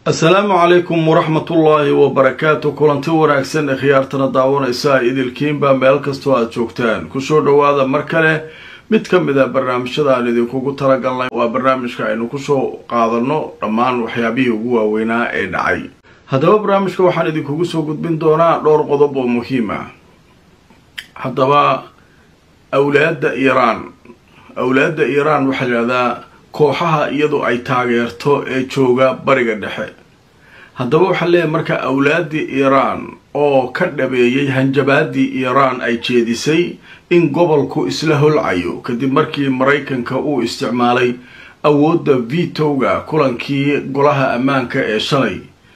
assalaamu calaykum waraxmatullaahi wabarakaatu kulanti wanaagsan ee khiyaartana daawanaysa idilkiinba meel kastoo aada joogtaan kusoo dhowaada mar kale mid ka mid a barnaamijyada aan idinkugu talagalnay waa barnaamijka aynu kusoo qaadano dhammaan waxyaabihii ugu waaweynaa ee dhacay haddaba barnaamijka waxaan idinkugu soo gudbin doonaa dhowr qodob oo muhiim ah haddaba awlaadda iiraan awlaadda iiraan waxaa layidhahdaa kooxaha iyadu ay taageerto ee jooga bariga dhexe haddaba waxaa leeyahay marka awlaaddii iiraan oo ka dhabeeyey hanjabaadii iiraan ay jeedisay in gobolku isla holcayo kadib markii maraykanka uu isticmaalay awoodda vitowga kulankii golaha ammaanka ee shalay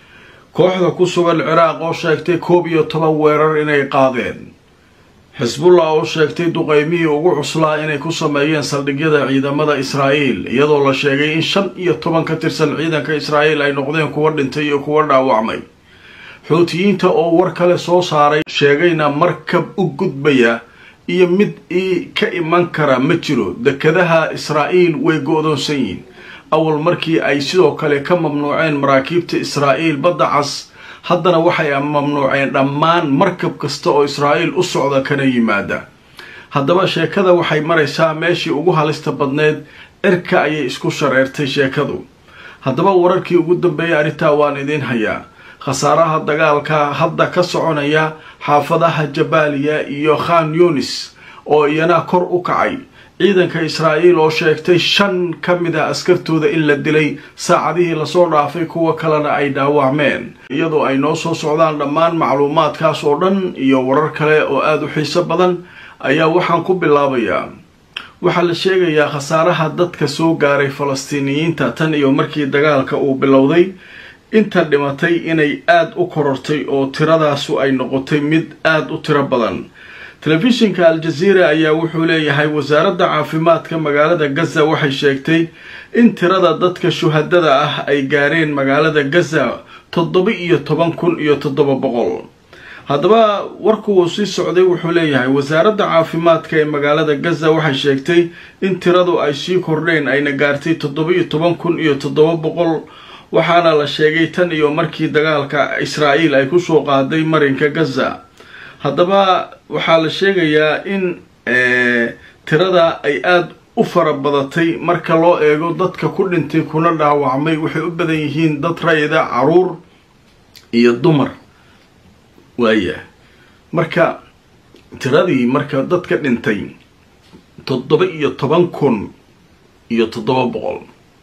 kooxda ku sugan ciraaq oo sheegtay koob iyo toban weerar inay qaadeen xisbullah oo sheegtay duqeymihii ugu cuslaa inay ku sameeyeen saldhigyada ciidamada israa'iil iyadoo la sheegay in shan iyo toban ka tirsan ciidanka israa'iil ay noqdeen kuwa dhintay iyo kuwa dhaawacmay xuutiyiinta oo war kale soo saaray sheegayna markab u gudbaya iyo mid ii ka iman kara ma jiro dekadaha israa'iil way go-doonsan yihiin awal markii ay sidoo kale ka mamnuuceen maraakiibta israa'iil badda cas haddana waxay mamnuuceen dhammaan markab kasta oo israa'iil u socda kana yimaada haddaba sheekada waxay maraysaa meeshii ugu halista badneed cirka ayay isku shareertay sheekadu haddaba wararkii ugu dambeeyay arrintaa waan idiin hayaa khasaaraha dagaalka hadda ka soconaya xaafadaha jabaaliya iyo khan yunis oo iyana kor u kacay ciidanka israa'iil oo sheegtay shan ka mid a askartooda in la dilay saacadihii lasoo dhaafay kuwa kalena ay dhaawacmeen iyadoo ay noo soo socdaan dhammaan macluumaadkaas oo dhan iyo warar kale oo aada u xiiso badan ayaa waxaan ku bilaabayaa waxaa la sheegayaa khasaaraha dadka soo gaaray falastiiniyiinta tan iyo markii dagaalka uu bilowday inta dhimatay inay aada u korortay oo tiradaasu ay noqotay mid aada u tiro badan telefishinka al-jaziira ayaa wuxuu leeyahay wasaaradda caafimaadka magaalada gaza waxay sheegtay in tirada dadka shuhadada ah ay gaareen magaalada gaza toddoba iyo toban kun iyo toddoba boqol haddaba warkuuu sii socday wuxuu leeyahay wasaaradda caafimaadka ee magaalada gaza waxay sheegtay in tiradu ay sii kordheen ayna gaartay toddoba iyo toban kun iyo toddoba boqol waxaana la sheegay tan iyo markii dagaalka israa'iil ay kusoo qaaday marinka gaza haddaba waxaa la sheegayaa in tirada ay aada u fara badatay marka loo eego dadka ku dhintay kuna dhaawacmay waxay u badan yihiin dad rayida caruur iyo dumar waaya marka tiradii marka dadka dhintay toddoba iyo toban kun iyo toddoba boqol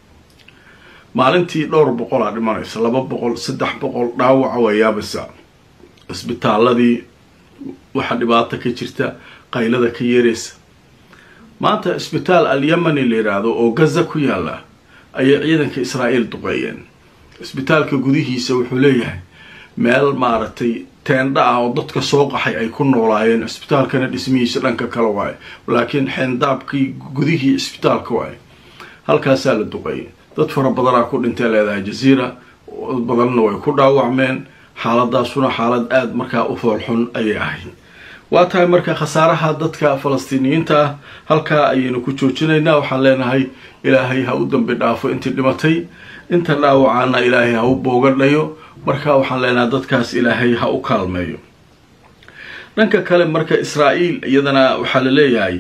maalintii dhowr boqolaa dhimanaysa laba boqol saddex boqol dhaawaca wayaabasa cisbitaaladii waxaa dhibaato ka jirta qaylada ka yeeraysa maanta isbitaal al-yamani la yidhaahdo oo gaza ku yaala ayay ciidanka israa'iil duqeeyeen isbitaalka gudihiisa wuxuu leeyahay meel maaragtay teendha ah oo dadka soo qaxay ay ku noolaayeen isbitaalkana dhismihiisa dhanka kale waaye laakiin xeendaabkii gudihii isbitaalka waaye halkaasaa la duqeeyay dad fara badanaa ku dhintay leedahay jaziira dad badanna way ku dhaawacmeen xaaladaasuna xaalad aada markaa u foolxun ayay ahayd waa tahay marka khasaaraha dadka falastiiniyiinta ah halkaa ayaynu ku joojinaynaa waxaan leenahay ilaahay ha u dambi dhaafo intii dhimatay inta dhaawacaana ilaahay ha u boogadhayo marka waxaan leenahay dadkaas ilaahay ha u kaalmeeyo dhanka kale marka israa'iil iyadana waxaa la leeyahay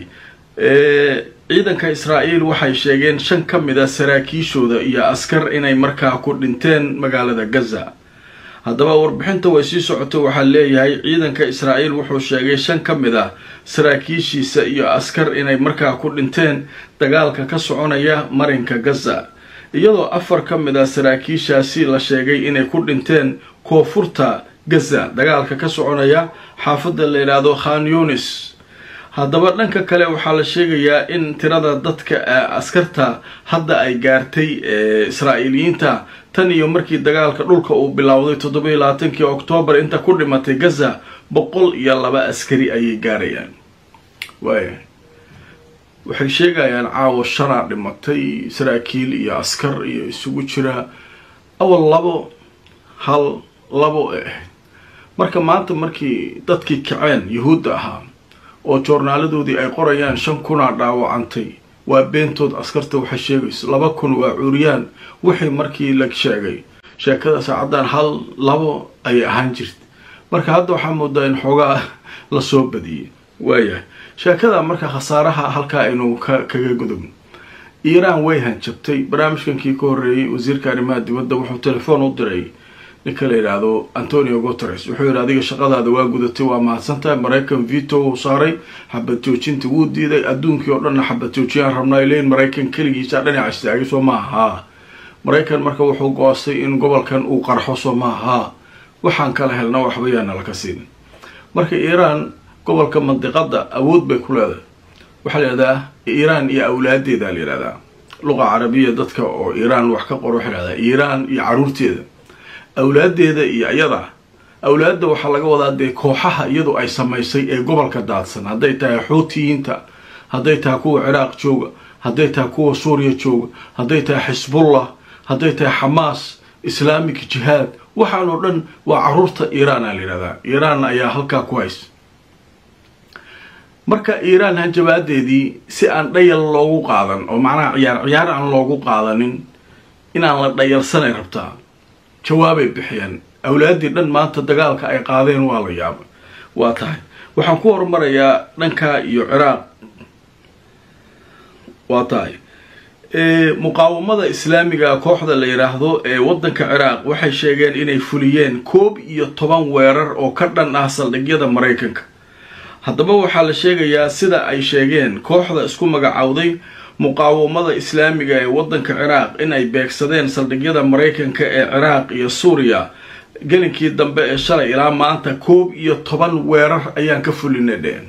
ciidanka israa'iil waxay sheegeen shan ka mid a saraakiishooda iyo askar inay markaa ku dhinteen magaalada gaza haddaba warbixinta way sii socoto waxaa leeyahay ciidanka israa'iil wuxuu sheegay shan ka mid ah saraakiishiisa iyo askar inay markaa ku dhinteen dagaalka ka soconaya marinka gaza iyadoo afar ka mid ah saraakiishaasi la sheegay inay ku dhinteen koonfurta gaza dagaalka ka soconaya xaafadda la yidhaahdo khan yunis haddaba dhanka kale waxaa la sheegayaa in tirada dadka askarta hadda ay gaartay israa'iiliyiinta tan iyo markii dagaalka dhulka uu bilowday toddoba iyo labaatankii oktoobar inta ku dhimatay gaza boqol iyo laba askari ayay gaarayaan waaya waxay sheegayaan caawa shanaa dhimatay saraakiil iyo askar iyo isugu jira awal labo hal labo ee ahayd marka maanta markii dadkii kaceen yuhuudda ahaa oo joornaaladoodii ay qorayaan shan kunaa dhaawacantay waa beentood askarta waxay sheegayso laba kun waa cuuriyaan wixii markii la sheegay sheekada saacaddan hal labo ayay ahaan jirta marka hadda waxaa moodaa in xoogaa lasoo badiyey waayahay sheekada marka khasaaraha halkaa aynu kaga gudubno iiraan way hanjabtay barnaamijkankii ka horreeyey wasiirka arrimaha dibadda wuxuu telefoon u diray ninka la yidhaahdo antonio guteres wuxuu yidhi adiga shaqadaada waa gudatay waa mahadsantahay maraykan vito uu saaray xabad joojinta wuu diiday adduunkii oo dhanna xabad joojiyaan rabnaa leyn maraykan keligiisa dhinaca istaagay soo maaha maraykan marka wuxuu go-ostay in gobolkan uu qarxo soo maaha waxaan kala helna waxba yaana laka siinin marka iiraan gobolka mandiqada awood bay ku leedahay waxaa la yidhahdaa iiraan iyo awlaadeeda la yidhahdaa luqa carabiya dadka oo iiraan wax ka qoro waxay yidhahdaa iiraan iyo caruurteeda awlaadeeda iyo iyada awlaadda waxaa laga wadaa dee kooxaha iyadu ay samaysay ee gobolka daadsan hadday tahay xuutiyiinta hadday tahay kuwa ciraaq jooga hadday tahay kuwa suuriya jooga hadday tahay xisbullah hadday tahay xamaas islaamic jihaad waxaan oo dhan waa caruurta iiraana la yidhahdaa iiraan ayaa halkaa ku haysa marka iiraan hanjabaadeedii si aan dhayal loogu qaadan oo macnaha ciyaar ciyaar aan loogu qaadanin inaan la dhayalsanay rabtaa jawaabay bixiyeen awlaaddii dhan maanta dagaalka ay qaadeen waa la yaaba waa tahay waxaan ku horumarayaa dhankaa iyo ciraaq waa tahay muqaawamada islaamiga kooxda la yidhaahdo ee waddanka ciraaq waxay sheegeen inay fuliyeen koob iyo toban weerar oo ka dhan ah saldhigyada maraykanka haddaba waxaa la sheegayaa sida ay sheegeen kooxda isku magacowday muqaawamada islaamiga ee waddanka ciraaq in ay beegsadeen saldhigyada maraykanka ee ciraaq iyo suuriya gelinkii dambe ee shalay ilaa maanta koob iyo toban weerar ayaan ka fulinay dheen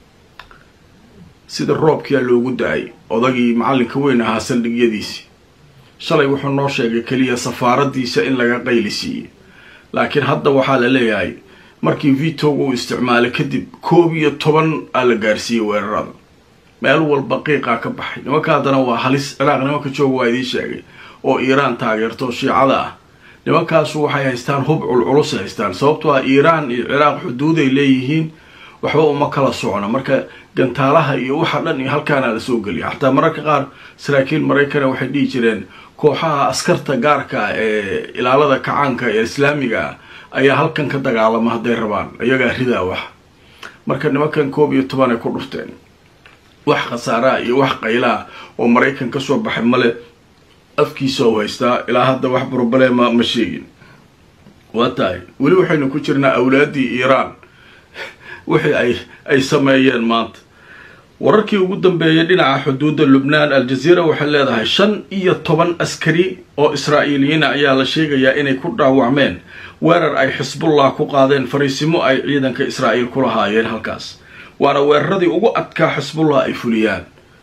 sida roobkiyaa loogu da-ay odagii macallinka weyn ahaa saldhigyadiisii shalay wuxuu noo sheegay keliya safaaradiisa in laga qayli siiyey laakiin hadda waxaa la leeyahay markii vitoga uu isticmaalay kadib koob iyo toban aa la gaarsiiyey weerarada meel walba qiiqaa ka baxay nimanka haddana waa halis ciraaq nimanka jooga waa idiin sheegay oo iiraan taageerto shiicada ah nimankaasu waxay haystaan hub culculus haystaan sababtoo ah iiraan iyo ciraaq xuduuday leeyihiin waxba uma kala socno marka gantaalaha iyo waxa dhan iyo halkaana la soo geliya xataa mararka qaar saraakiil maraykana waxay dhihi jireen kooxaha askarta gaarka ee ilaalada kacaanka ee islaamiga ah ayaa halkan ka dagaalama hadday rabaan iyagaa ridaa wax marka nimankan koob iyo toban ay ku dhufteen wax khasaaraha iyo wax qaylaa oo maraykan ka soo baxay male afkiisa u haystaa ilaa hadda wax broblema ma sheegin waa tahay weli waxaynu ku jirnaa awlaaddii iiraan wixii ay ay sameeyeen maanta wararkii ugu dambeeyay dhinaca xuduudda lubnaan al-jaziira waxay leedahay shan iyo toban askari oo israa'iiliyiina ayaa la sheegayaa inay ku dhaawacmeen weerar ay xisbullah ku qaadeen fariisimo ay ciidanka israa'iil ku lahaayeen halkaas waana weeraradii ugu adkaa xisbullah ay fuliyaan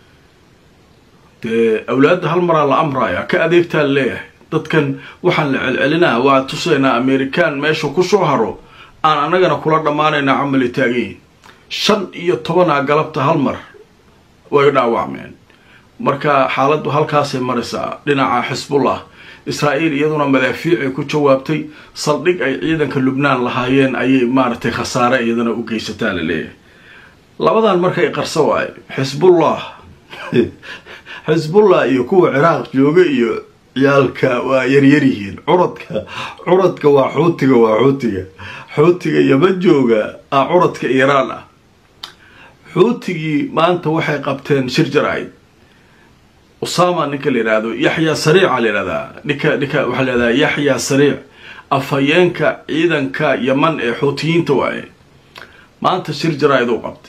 dee awlaadda hal maraa la amraya ka adeegtaa la leeyahay dadkan waxaan la celcelinaa waa tusaynaa amerikaan meesha kusoo haro aan annagana kula dhammaanaynaa camali taagayin shan iyo tobanaa galabta hal mar way dhaawacmeen marka xaaladdu halkaasay maraysaa dhinaca xisbullah israa'iil iyaduna madaafiicay ku jawaabtay saldhig ay ciidanka lubnaan lahaayeen ayay maaragtay khasaare iyadana u geysataa la leeyahay labadan markay qarso waayo xisbullah xisbullah iyo kuwa ciraaq jooga iyo ciyaalka waa yaryaryihiin curadka curadka waa xuutiga waa xuutiga xuutiga yama jooga ah curadka iiraan ah xuutigii maanta waxay qabteen shir jar-ayd usama ninka la yidhaahdo yaxya sariica la yidhahdaa ninka ninka waxaa la yidhahdaa yaxya sariic afhayeenka ciidanka yaman ee xuutiyiinta waaye maanta shir jar-ayd u qabtay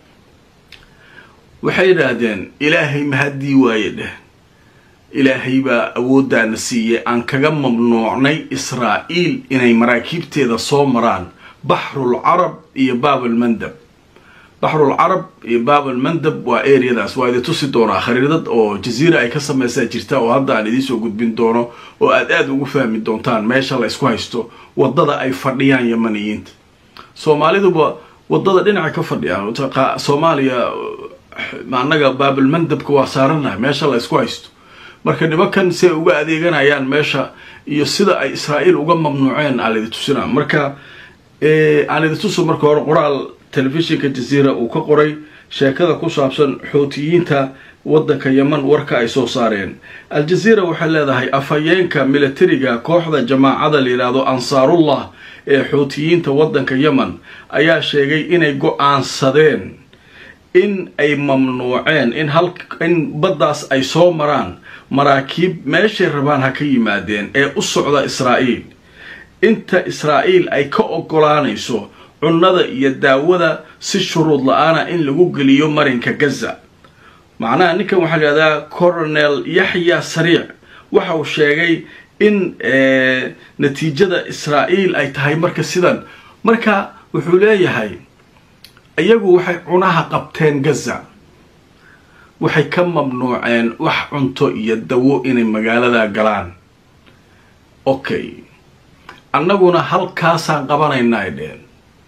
waxay yidhaahdeen ilaahay mahaddii waaye dheh ilaahay baa awooddaana siiyey aan kaga mamnuucnay israa'iil inay maraakiibteeda soo maraan baxrul carab iyo baabalmandab baxrul carab iyo baabalmandab waa areadaas waa idi tusi doonaa khariidad oo jaziira ay ka sameysaa jirta oo hadda aan idiin soo gudbin doono oo aad aada ugu fahmi doontaan meesha la isku haysto waddada ay fadhiyaan yamaniyiinta soomaaliduba waddada dhinaca ka fadhiyaan soomaaliya annaga baabalmandabka waa saaranahay meesha la isku haysto marka nimankan si ay uga adeeganayaan meesha iyo sida ay israa'iil uga mamnuuceen aan idi tusina marka aan idi tuso marka hore qoraal telefishinka jaziira uu ka qoray sheekada ku saabsan xuutiyiinta waddanka yeman warka ay soo saareen al-jaziira waxay leedahay afhayeenka militariga kooxda jamaacada layidhaahdo ansaarullah ee xuutiyiinta waddanka yemen ayaa sheegay inay go-aansadeen in ay mamnuuceen in hal in baddaas ay soo maraan maraakiib meeshay rabaan ha ka yimaadeen ee u socda israa'iil inta israa'iil ay ka ogolaanayso cunnada iyo daawada si shuruud la-aana in lagu geliyo marinka gaza macnaha ninkan waxaa layihahdaa coronel yaxya sariic waxa uu sheegay in natiijada israa'iil ay tahay marka sidan marka wuxuu leeyahay iyagu waxay cunaha qabteen gaza waxay ka mamnuuceen wax cunto iyo dawo inay magaalada galaan okay annaguna halkaasaan qabanaynaa ay dheheen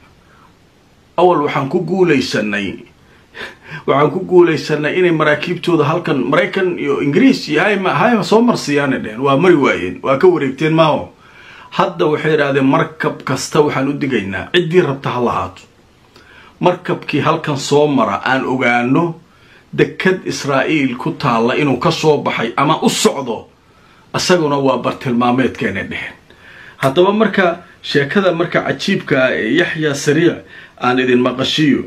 awal waxaan ku guulaysanay waxaan ku guulaysanay inay maraakiibtooda halkan maraykan iyo ingiriis iyo hayma hayma soo marsiiyaanay dheheen waa mari waayeen waa ka wareegteen maaho hadda waxay idhahdeen markab kasta waxaan u digaynaa ciddii rabta ha lahaato markabkii halkan soo mara aan ogaano dekad israa'iil ku taalla inuu ka soo baxay ama u socdo isaguna waa bartilmaameedkeena dheheen haddaba marka sheekada marka cajiibka ah ee yaxya sariic aan idin maqashiyo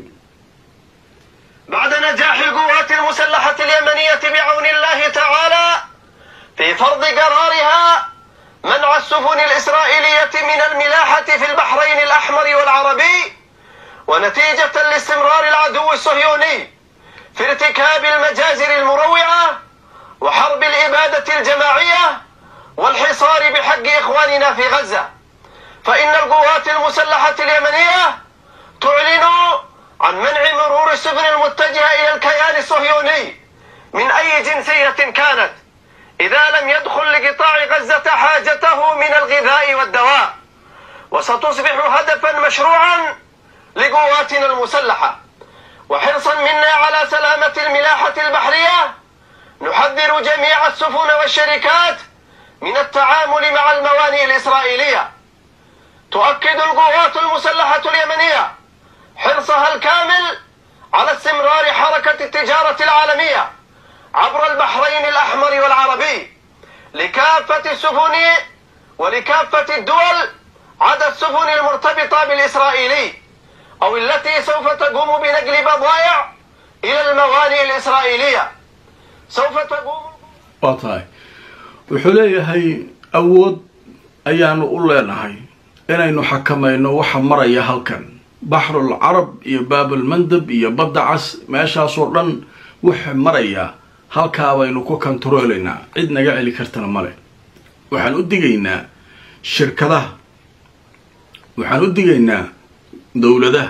بعد نجاح القوات المسلحة اليمنية بعون الله تعالى في فرض قرارها منع السفن الإسرائيلية من الملاحة في البحرين الأحمر والعربي ونتيجة لاستمرار العدو الصهيوني في ارتكاب المجازر المروعة وحرب الإبادة الجماعية والحصار بحق إخواننا في غزة فإن القوات المسلحة اليمنية تعلن عن منع مرور السفن المتجهة إلى الكيان الصهيوني من أي جنسية كانت إذا لم يدخل لقطاع غزة حاجته من الغذاء والدواء وستصبح هدفا مشروعا لقواتنا المسلحة وحرصا منا على سلامة الملاحة البحرية نحذر جميع السفن والشركات من التعامل مع الموانئ الإسرائيلية تؤكد القوات المسلحة اليمنية حرصها الكامل على استمرار حركة التجارة العالمية عبر البحرين الأحمر والعربي لكافة السفن ولكافة الدول عدا السفن المرتبطة بالإسرائيلي أو التي سوف تقوم بنقل بضائع إلى الموانئ الإسرائيلية سوف تقوم waa tahay wuxuu leeyahay awood ayaanu u leenahay inaynu xakamayno waxa maraya halkan baxrul carab iyo baabalmandab iyo badda cas meeshaasoo dhan waxa maraya halkaa baynu ku kontaroolaynaa cid naga celi kartana male waxaan u digaynaa shirkadaha waxaan u digaynaa dowladaha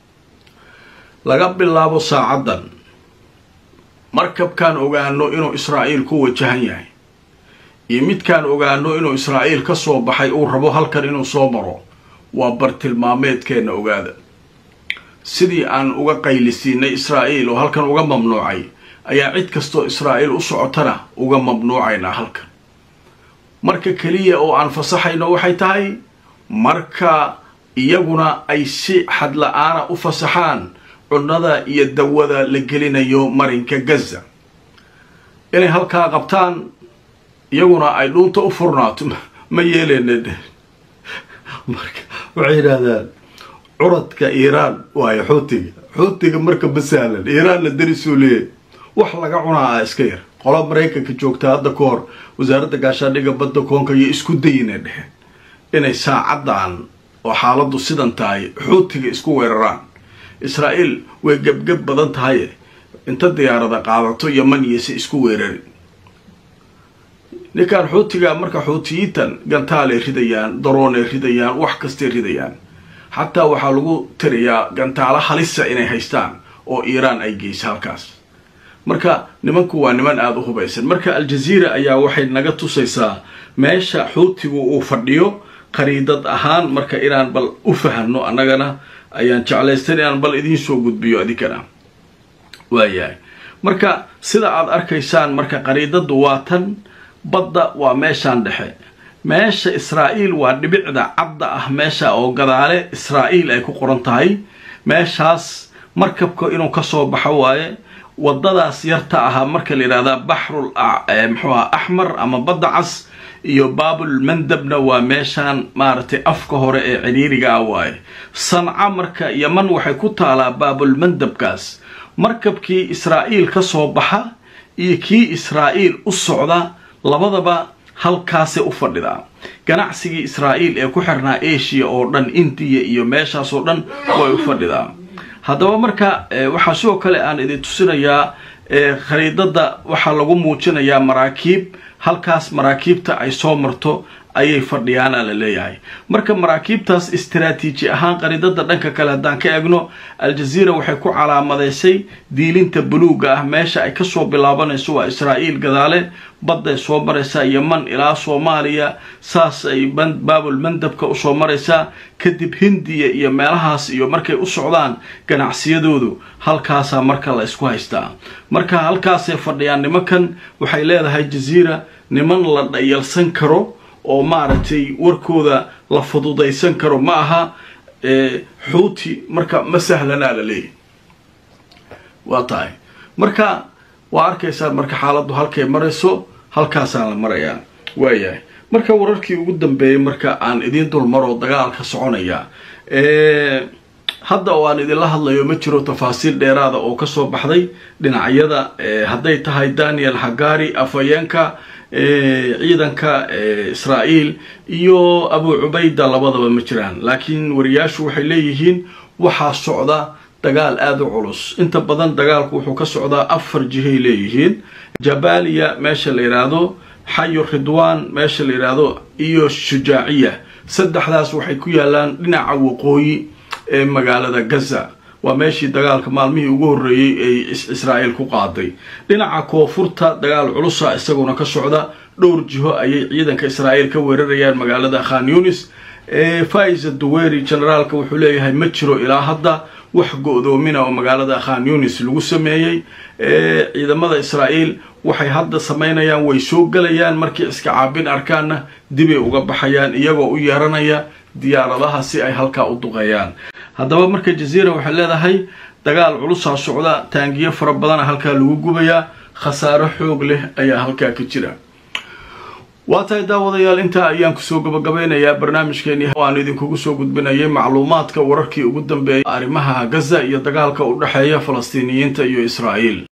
laga bilaabo saacaddan markabkaan ogaano inuu israa'iil ku wajahan yahay iyo midkaan ogaano inuu israa'iil ka soo baxay uu rabo halkan inuu soo maro waa bartilmaameedkeenna ogaada sidii aan uga qaylisiinay israa'iil oo halkan uga mamnuucay ayaa cid kastoo israa'iil u socotana uga mamnuucaynaa halkan marka keliya oo aan fasaxayno waxay tahay marka iyaguna ay si xadla-aana u fasaxaan cunnada iyo dawada la gelinayo marinka gaza inay halkaa qabtaan iyaguna ay dhuunta u furnaato ma yeeleyna dheh marka waxay yidhaahdaan curadka iiraan waayo xuutiga xuutiga marka ma sahlan iiraanna darisuu leeyahy wax laga cunaa ah iska yar qola maraykanka joogta hadda ka hor wasaaradda gaashaandhiga badda koonka iyo isku dayina dheheen inay saacaddan oo xaaladdu sidan tahay xuutiga isku weeraraan israa'iil way gebgeb badan tahaye inta diyaarada qaadato yaman iyo si isku weerarin ninkan xuutiga marka xuutiyiintan gantaalay ridayaan daroonay ridayaan wax kastay ridayaan xataa waxaa lagu tirayaa gantaalo halisa inay haystaan oo iiraan ay geysa halkaas marka nimanku waa niman aada u hubaysan marka al-jaziira ayaa waxay naga tusaysaa meesha xuutigu uu fadhiyo qariidad ahaan marka inaan bal u fahanno annagana ayaan jeclaystan inaan bal idiin soo gudbiyo adinkana waayahay marka sida aada arkaysaan marka qariidaddu waa tan badda waa meeshaan dhexe meesha israa'iil waa dhibicda cadda ah meesha oo gadaale israa'iil ay ku qoran tahay meeshaas markabka inuu kasoo baxo waaye wadadaas yarta ahaa marka la yidhahdaa baxrul muxuu aha axmar ama badda cas iyo baabul mandabna waa meeshaan maaragtay afka hore ee ciriiriga ah waaye sanca marka yaman waxay ku taalaa baabul mandabkaas markabkii israa'iil ka soo baxa iyo kii israa'iil u socda labadaba halkaasay u fadhidaa ganacsigii israa'iil ee ku xirnaa asia oo dhan indiya iyo meeshaas oo dhan way u fadhidaa haddaba marka waxaa sidoo kale aan idin tusinayaa khariidada waxaa lagu muujinayaa maraakiib halkaas maraakiibta ay soo marto ayay fadhiyaana la leeyahay marka maraakiibtaas istaraatiiji ahaan qariidada dhanka kale haddaan ka egno aljaziira waxay ku calaamadaysay diilinta buluuga ah meesha ay kasoo bilaabanayso waa israa'iil gadaale badday soo maraysaa yeman ilaa soomaaliya saas ay baabul mandabka usoo maraysaa kadib hindiya iyo meelahaas iyo markay u socdaan ganacsiyadoodu halkaasaa marka la isku haystaa marka halkaasay fadhiyaan nimankan waxay leedahay jaziira niman la dhayalsan karo oo maaragtay warkooda la fududaysan karo ma aha xuuti marka ma sahlanaa la leeyahy waa tahay marka waa arkaysaa marka xaaladdu halkay marayso halkaasaan la marayaa waayahay marka wararkii ugu dambeeyay marka aan idiin dulmaroo dagaalka soconaya hadda oo aan idinla hadlayo ma jiro tafaasiil dheeraada oo kasoo baxday dhinacyada hadday tahay daniel hagari afhayeenka ciidanka israa'iil iyo abu cubayda labadaba ma jiraan laakiin wariyaashu waxay leeyihiin waxaa socda dagaal aada u culus inta badan dagaalku wuxuu ka socdaa afar jihay leeyihiin jabaliya meesha la yidhaahdo xayu ridwan meesha la yidhaahdo iyo shujaaciya saddexdaas waxay ku yaalaan dhinaca waqooyi ee magaalada gaza waa meeshii dagaalka maalmihii ugu horreeyey ay israa'iil ku qaaday dhinaca koonfurta dagaal culusa isaguna ka socda dhowr jiho ayay ciidanka israa'iil ka weerarayaan magaalada khan yunis faiza duweri generaalka wuxuu leeyahay ma jiro ilaa hadda wax go-doomina oo magaalada khan yunis lagu sameeyey ciidamada israa'iil waxay hadda samaynayaan way soo gelayaan markii iska caabin arkaanna dibay uga baxayaan iyagoo u yeeranaya diyaaradaha si ay halkaa u duqeeyaan haddaba marka jaziira waxay leedahay dagaal culusaa socda taangiyo fara badana halkaa lagu gubayaa khasaaro xoog leh ayaa halkaa ka jira waa tahay daawadayaal intaa ayaan kusoo gabagabeynayaa barnaamijkeeni aan idinkugu soo gudbinayay macluumaadka wararkii ugu dambeeyay arrimaha gaza iyo dagaalka u dhexeeya falastiiniyiinta iyo israa'iil